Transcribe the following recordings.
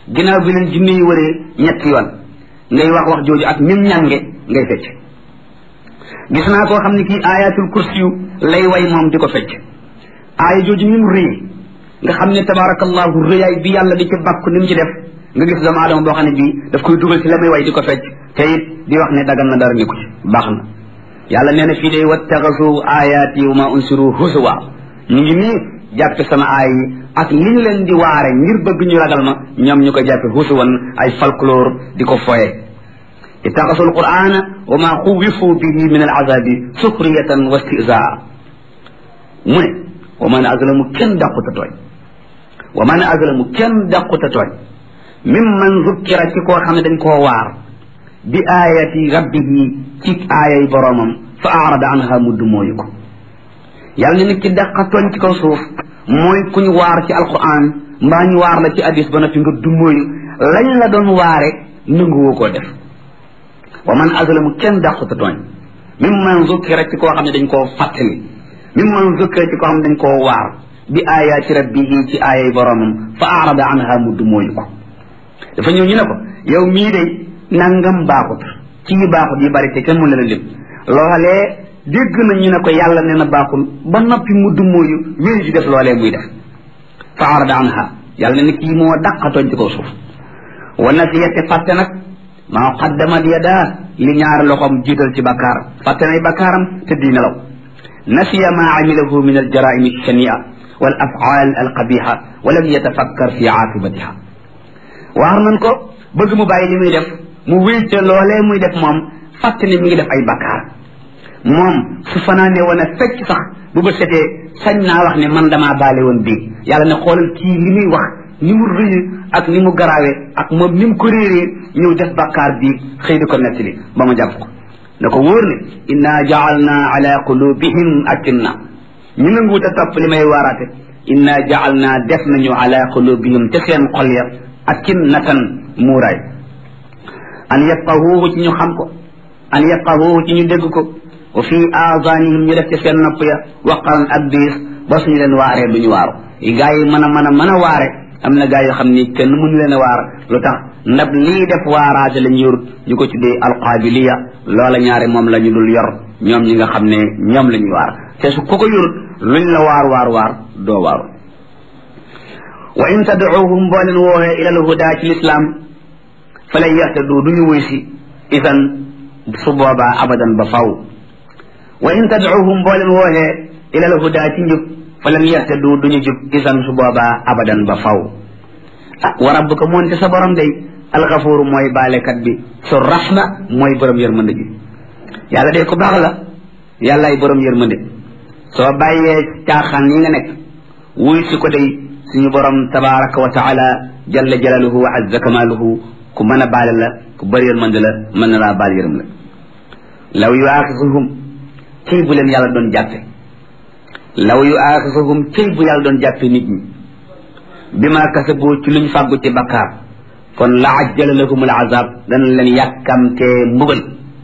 ginnaaw bi leen jinne yi wëree ñetti yoon ngay wax wax jooju ak nim ñànge ngay fecc gis naa koo xam ne kii ayatul kursi yu lay way moom di ko fecc aaya jooju ni mu rëy nga xam ne tabarakallahu rëyaay bi yàlla di ci bàkku ni mu ci def nga gis doomu aadama boo xam ne bii daf koy dugal ci la muy way di ko fecc te it di wax ne dagal na dara nekku ci baax na yàlla nee na fii day wattaxasu ayaati wa ma unsiru husuwa ñu ngi nii jàppe sama aay yi ak li ñu leen di waare ngir bëgg ñu ragal ma ñoom ñu koy jàppe husuwan ay folklore di ko foye ittaxasu alqur'ana wa ma xuwifu bihi min alazabi suxriyatan wa istizaa mu ne wa man azlamu kenn dàquta tooñ wa man azlamu kenn dàquta tooñ mimman zukkira ci koo xam ne dañ koo waar bi ayati rabbihi ci aayay boroomam fa arada anha mudd mooyu ko yàlla ne nit ki dàqa tooñ ci kaw suuf mooy kuñ waar ci alquran mbaa ñu waar la ci hadis ba noppi nga du mooyu lañ la doon waare nanguwoo koo def wa man azlamu kenn dàquta tooñ mimman zukkira ci koo xam ne dañ koo fàttali mimman zukkira ci koo xam ne dañ koo waar bi ayati rabbihi ci aayay boroomam fa arada anha mudd mooyu ko dafa ñëw ñu ne ko yow mii de nangam baaxut ci yi baaxut yi bari te kenn mu la lim loolee dégg na ñu ne ko yàlla nee na baaxul ba noppi mu dummóoyu wéy di def loolee muy def fa arada anha yàlla ne ni kii moo dàqatooñ ci kaw suuf wa nasiyate fàtte nag maa qaddamat yadaa li ñaari loxoom jiital ci bakkaar fàtte nay bakkaaram te di nelaw nasiya maa amilahu min aljaraimi alshania wal afaal alqabiha wa lam yatafakkar fi aaqibatiha waar nañ ko bëgg mu bàyyi li muy def mu wéy ca loolee muy def moom fàtte ne mi ngi def ay bakkaar moom su fanaane woon a fecc sax bu ba setee sañ naa wax ne man damaa baale woon bii yàlla ne xoolal kii li muy wax ni mu rëy ak ni mu garaawee ak moom ni mu ko réeree ñëw def bakkaar bii xëy di ko nettali ba ma jàpp ko na ko wóor ne inna jaalna ala qulubihim akinna ñu nanguwut a topp li may waaraate inna jaalna def nañu ala qulubihim te seen xol ya akinnatan muuraay an yafqahuhu ci ñu xam ko an yafqahuhu ci ñu dégg ko wa fi aadanihim ñu def ci seen nopp ya waqaran ak diis ba suñu leen waaree duñu waaru gaa yi mën a mën a mën a waare am na gaa yoo xam ni kenn mënu leen a waar lu tax ndab lii def waaraate la ñu yor ñu ko tuddee alqaabiliya loola ñaare moom la ñu dul yor ñoom ñi nga xam ne ñoom la ñuy waar te su ko ko yorut luñ la waar waar waar doo waaru wa in tadcuuhum boo leen wooxee ila alhuda ci lislaam fa lan yahtadu duñu wuy si idan su boobaa abadan ba faw wa in tadcuuhum boo leen wooxee ila alhuda ci njub fa lan yahtadu duñu jub idan su boobaa abadan ba faw ah wa rabbuka moonte sa borom day alxafuuru mooy baalekat bi su rahma mooy borom yërmande ji yàlla day ko baax la yàllaay borom yërmande soo bàyyee caaxaan yi nga nekk wuy si ko day suñu borom tabaraka wa taala jalla jalaluhu wa azza kamaluhu ku mën a baale la ku bëri yërmande la mën na laa baal yërëm la law yu aaxisuhum cëy bu leen yàlla doon jàppe law yu aaxisuhum cëy bu yàlla doon jàppe nit ñi bi ma kasabu ci luñ fàggu ci bakkaar kon la ajjala lahum al azab dana leen yàkkamtee mbugal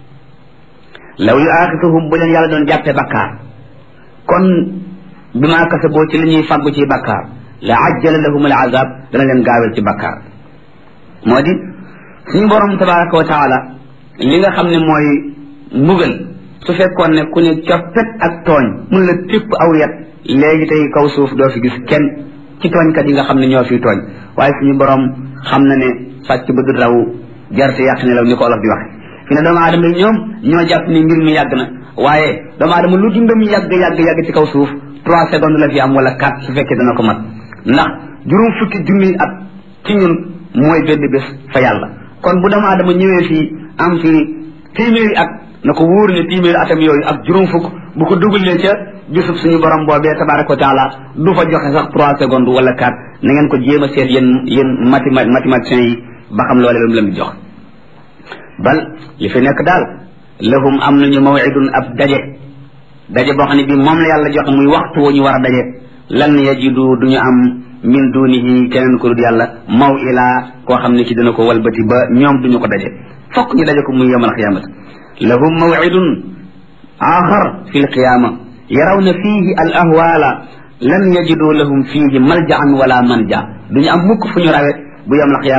law yu aaxisuhum bu leen yàlla doon jàppe bakkaar kon bi ma kasabu ci li ñuy fàggu ci bakkaar la ajjala lahum al azab dana leen gaawel ci bakkaar moo di suñu borom tabaraka wa taala li nga xam ne mooy mbugal su fekkoon ne ku ne coppet ak tooñ mun la tépp aw yat léegi tey kaw suuf doo fi gis kenn ci tooñkat yi nga xam ne ñoo fi tooñ waaye suñu borom xam na ne sàcc ba du raw jarte yàq ne law ni ko olof di waxe fi ne doomu aadama yi ñoom ñoo jàpp ni mbir mi yàgg na waaye doomu aadama lu dundam yàgg yàgg yàgg ci kaw suuf trois secondes la fi am wala quatre su fekkee dana ko mat ndax juróom fukki junni at ci ñun mooy benn bés fa yàlla kon bu doomu aadama ñëwee fii am fi téeméeri at na ko wóor ne téeméeri atam yooyu ak juróom fukk bu ko dugalee ca bisub suñu borom boobee tabaraka wa taala du fa joxe sax trois secondes wala quatre na ngeen ko jéem a seet yéen yéen mathéma mathématiciens yi ba xam loole lu mu leen di jox bal li fi nekk daal lahum am nañu mawidun ab daje daje boo xam ne bi moom la yàlla joxe muy waxtu wu ñu war a daje lan yajidu duñu am min dunihi keneen ko dul yàlla maw ilaa koo xam ne ki dina ko walbati ba ñoom duñu ko daje fokk ñu daje ko muy yawmal qiyaamati lahum mawidun axar fi lqiyaama yarawna fiihi al ahwaala lan yajidu lahum fiihi maljaan wala manja duñu am mukk fu ñu rawe bu yawmal qiyaama